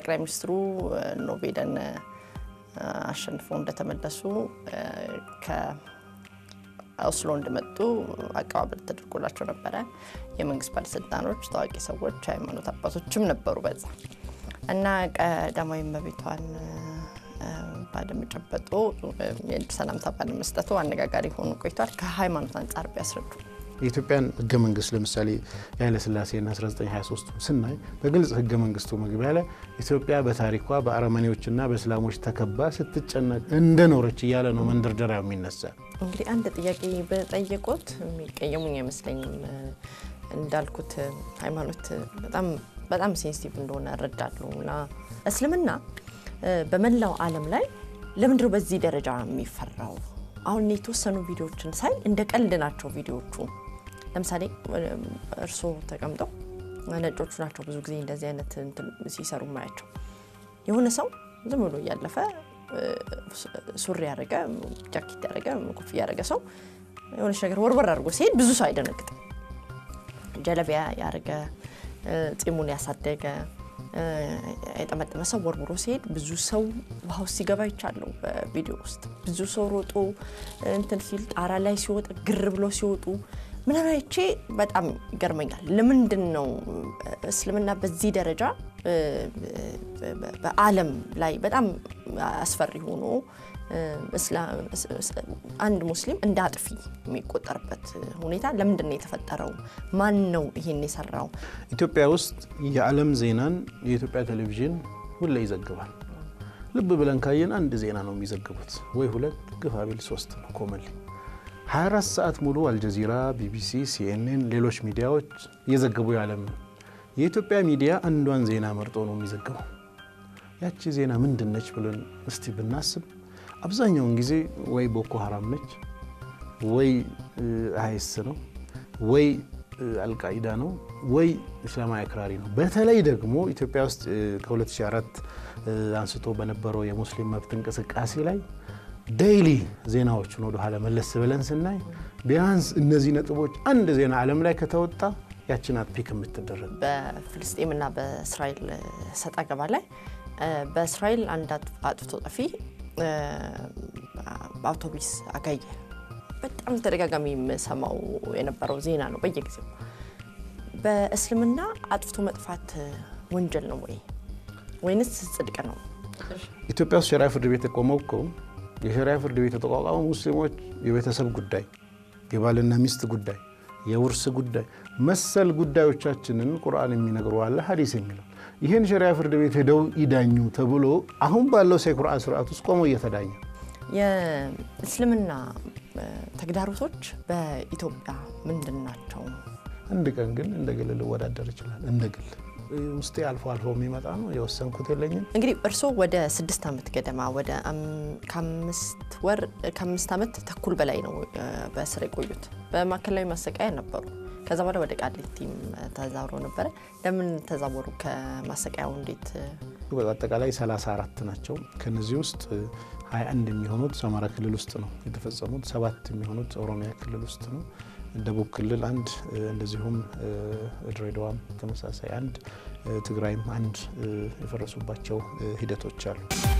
ጠቅላይ ሚኒስትሩ ኖቤልን አሸንፈው እንደተመለሱ ከኦስሎ እንደመጡ አቀባበል ተደርጎላቸው ነበረ። የመንግስት ባለስልጣኖች፣ ታዋቂ ሰዎች፣ ሃይማኖት አባቶችም ነበሩ በዛ እና ቀዳማዊ እመቤቷን ባለመጨበጡ ሰላምታ ባለመስጠቱ አነጋጋሪ ሆኖ ቆይቷል። ከሃይማኖት አንጻር ቢያስረዱ የኢትዮጵያን ህገ መንግስት ለምሳሌ የኃይለ ሥላሴና 1923 ስናይ በግልጽ ህገ መንግስቱ መግቢያ ላይ ኢትዮጵያ በታሪኳ በአረመኔዎችና በእስላሞች ተከባ ስትጨነቅ እንደኖረች እያለ ነው መንደርደሪያው የሚነሳ። እንግዲህ አንድ ጥያቄ በጠየቁት የሚቀየሙኝ አይመስለኝም። እንዳልኩት ሃይማኖት በጣም በጣም ሴንሲቲቭ እንደሆነ እረዳለሁ እና እስልምና በመላው ዓለም ላይ ለምንድነው በዚህ ደረጃ የሚፈራው? አሁን የተወሰኑ ቪዲዮዎችን ሳይ እንደ ቀልድ ናቸው ቪዲዮዎቹ። ለምሳሌ እርስዎ ተቀምጠው ነጮቹ ናቸው ብዙ ጊዜ እንደዚህ አይነት ሲሰሩ ማያቸው። የሆነ ሰው ዝም ብሎ እያለፈ ሱሪ ያደረገ ጃኬት ያደረገ ኮፍያ ያደረገ ሰው የሆነች ነገር ወርወር አድርጎ ሲሄድ ብዙ ሰው አይደነግጥም። ጀለቢያ ያደረገ ጺሙን ያሳደገ የጠመጠመ ሰው ወርውሮ ሲሄድ ብዙ ሰው ውሃ ውስጥ ሲገባ ይቻለው። በቪዲዮ ውስጥ ብዙ ሰው ሮጦ እንትን ሲል ጣራ ላይ ሲወጣ ግር ብሎ ሲወጡ ምናምን አይቼ በጣም ይገርመኛል። ለምንድን ነው እስልምና በዚህ ደረጃ በዓለም ላይ በጣም አስፈሪ ሆኖ አንድ ሙስሊም እንደ አጥፊ የሚቆጠርበት ሁኔታ ለምንድን ነው የተፈጠረው? ማን ነው ይሄን የሰራው? ኢትዮጵያ ውስጥ የዓለም ዜናን የኢትዮጵያ ቴሌቪዥን ሁሌ ይዘግባል። ልብ ብለን ካየን አንድ ዜና ነው የሚዘግቡት፣ ወይ ሁለት፣ ግፋ ቢል ሶስት ነው ኮመንሊ 24 ሰዓት ሙሉ አልጀዚራ፣ ቢቢሲ፣ ሲኤንኤን፣ ሌሎች ሚዲያዎች እየዘገቡ የዓለም ነው። የኢትዮጵያ ሚዲያ አንዷን ዜና መርጦ ነው የሚዘግበው። ያቺ ዜና ምንድን ነች ብለን እስቲ ብናስብ አብዛኛውን ጊዜ ወይ ቦኮ ሀራም ነች ወይ አይስ ነው ወይ አልቃኢዳ ነው ወይ እስላማዊ አክራሪ ነው። በተለይ ደግሞ ኢትዮጵያ ውስጥ ከ2004 አንስቶ በነበረው የሙስሊም መብት እንቅስቃሴ ላይ ዴይሊ ዜናዎቹን ወደ ኋላ መለስ ብለን ስናይ ቢያንስ እነዚህ ነጥቦች አንድ ዜና ዓለም ላይ ከተወጣ ያችን ፒክ የምትደረግ በፍልስጤምና በእስራኤል ሰጣ ገባ ላይ በእስራኤል አንድ አጥፍቶ ጠፊ አውቶቡስ አጋየ። በጣም ተደጋጋሚ የምሰማው የነበረው ዜና ነው በየጊዜው። በእስልምና አጥፍቶ መጥፋት ወንጀል ነው ወይ ወይንስ ጽድቅ ነው? ኢትዮጵያ ውስጥ ሸሪዓ ፍርድ ቤት የቆመው እኮ የሸሪዓ ፍርድ ቤት የተቋቋመው ሙስሊሞች የቤተሰብ ጉዳይ፣ የባልና ሚስት ጉዳይ፣ የውርስ ጉዳይ መሰል ጉዳዮቻችንን ቁርአን የሚነግሩ አለ ሀዲስ የሚለው ይህን ሸሪዓ ፍርድ ቤት ሄደው ይዳኙ ተብሎ አሁን ባለው ሴኩርአን ስርዓት ውስጥ ቆመው እየተዳኘ የእስልምና ተግዳሮቶች በኢትዮጵያ ምንድን ናቸው? አንድ ቀን ግን እንደ ግል ልወዳደር ይችላል። እንደ ግል ውስጤ አልፎ አልፎ የሚመጣ ነው። የወሰንኩት የለኝም። እንግዲህ እርስዎ ወደ ስድስት ዓመት ገደማ ወደ ከአምስት ወር ከአምስት ዓመት ተኩል በላይ ነው በእስር የቆዩት። በማዕከላዊ ማሰቃያ ነበሩ። ከዛ በኋላ ወደ ቃሊቲም ተዛውሮ ነበረ። ለምን ተዛወሩ? ከማሰቃያው እንዴት? በአጠቃላይ 34 ናቸው። ከነዚህ ውስጥ 21 የሚሆኑት አማራ ክልል ውስጥ ነው የተፈጸሙት። ሰባት የሚሆኑት ኦሮሚያ ክልል ውስጥ ነው። ደቡብ ክልል አንድ፣ እንደዚሁም ድሬዳዋም ተመሳሳይ አንድ፣ ትግራይም አንድ የፈረሱባቸው ሂደቶች አሉ።